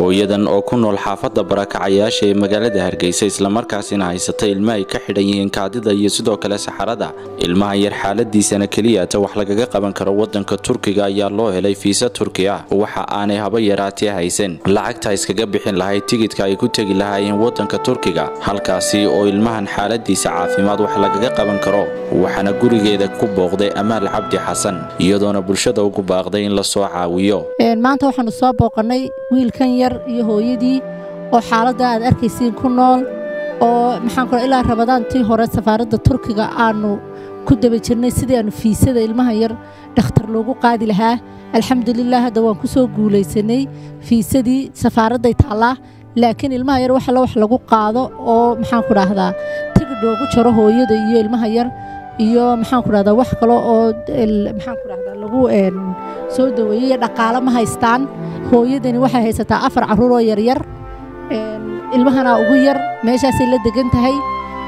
hooyadan oo ku nool xaafadda barakacayaasha ee magaalada hargeysa islamarkaasina haysata ilma ay ka xidhan yihiin kaadida iyo sidoo kale saxarada ilmahan yar xaaladiisana keliyata wax lagaga qaban karo wadanka turkiga ayaa loo helay fiisa turki ah waxa aanay haba yaraatee haysan lacagta iskaga bixin lahayd tigidka ay ku tegi lahaayeen wadanka turkiga halkaasi oo ilmahan xaaladiisa caafimaad wax lagaga qaban karo waxaana gurigeeda ku booqday amaal cabdi xasan iyadoona bulshada ugu baaqday in la soo caawiyo maanta waxaanu soo booqannay wiilkan yar iyo hooyadii oo xaaladda aad arkaysiin ku nool oo maxaan kula ilaa rabadaantii hore safaaradda turkiga aanu ku daba jirnay sidii aanu fiisada ilmaha yar dhakhtar loogu qaadi lahaa alxamdulilah hadda waan ku soo guulaysanay fiisadii safaaradday taallaa laakiin ilmaha yar wax alla wax lagu qaado oo maxaan ku dhahdaa tigidh loogu jaro hooyada iyo ilmaha yar iyo maxaan ku dhahdaa wax kale oo maxaan ku dhahdaa lagu soo daweeyey iyo dhaqaalo ma haystaan hooyadani waxay haysataa afar carruur oo yaryar ilmahana ugu yar meeshaasay la degan tahay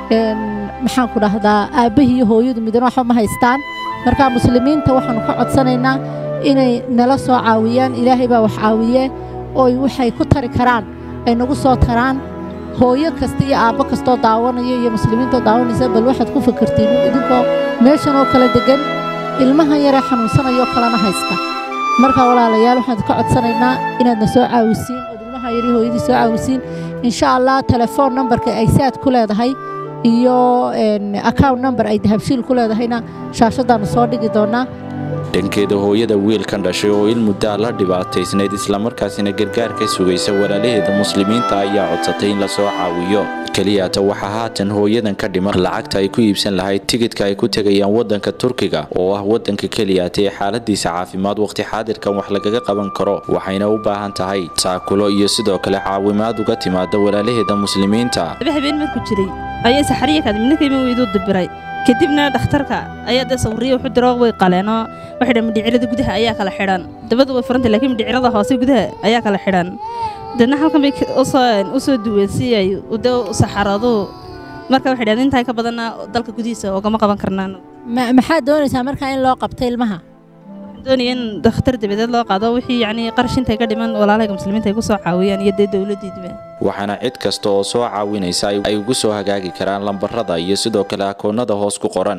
maxaan ku dhahdaa aabbahii iyo hooyadu midna waxba ma haystaan marka muslimiinta waxaanu ka codsanaynaa inay nala soo caawiyaan ilaahay baa wax caawiye oy waxay ku tari karaan ay nagu soo taraan hooyo kasta iyo aabbo kastoo daawanaya iyo muslimiintoo daawanaysa bal waxaad ku fakartiin idinkoo meeshan oo kala degan ilmahan yaree xanuunsanayoo kalena haysta marka walaalayaal waxaan ka codsanaynaa inaadna soo caawisiin ood ilmaha yari hooyadii soo caawisiin insha allah telefoon nambarka ay saad ku leedahay iyo account number ay dahabshiil ku leedahayna shaashadaannu soo dhigi doonnaa dhankeeda hooyada wiilkan dhashay oo il muddaa la dhibaataysnayd islamarkaasina gargaar ka sugaysa walaalaheeda muslimiinta ayaa codsatay in la soo caawiyo keliyata waxaa haatan hooyadan ka dhiman lacagta ay ku iibsan lahayd tigidka ay ku tegayaan wadanka turkiga oo ah wadanka keliyata ee xaaladiisa caafimaad waqti xaadirkan wax lagaga qaban karo waxayna u baahan tahay taakulo iyo sidoo kale caawimaad uga timaada walaalaheeda muslimiinta habeen markuu jiray ayay saxariya kaadminakayma weyduu dibiray kadibna dhakhtarka ayaa dee sawiriya wuxuu diro way qaleenoo waxay dhan midhicirada gudaha ayaa kala xidhan dabadu way furantay laakiin midhicirada hoose gudaha ayaa kala xidhan deedna halkan bay u soo duween si ay de saxaradu marka waxay dhahdeen intaa ka badanna dalka gudihiisa oogama qaban karnaan maxaad doonaysaa markaa in loo qabto ilmaha doonaya in dhakhtar dabadeed loo qaado wixii yacnii qarash intay ka dhiman walaalahayga muslimiinta ay ku soo caawiyaan iyo dee dowladdiiduba waxaana cid kasta oo soo caawinaysa ay ugu soo hagaagi karaan lambarada iyo sidoo kale akoonnada hoos ku qoran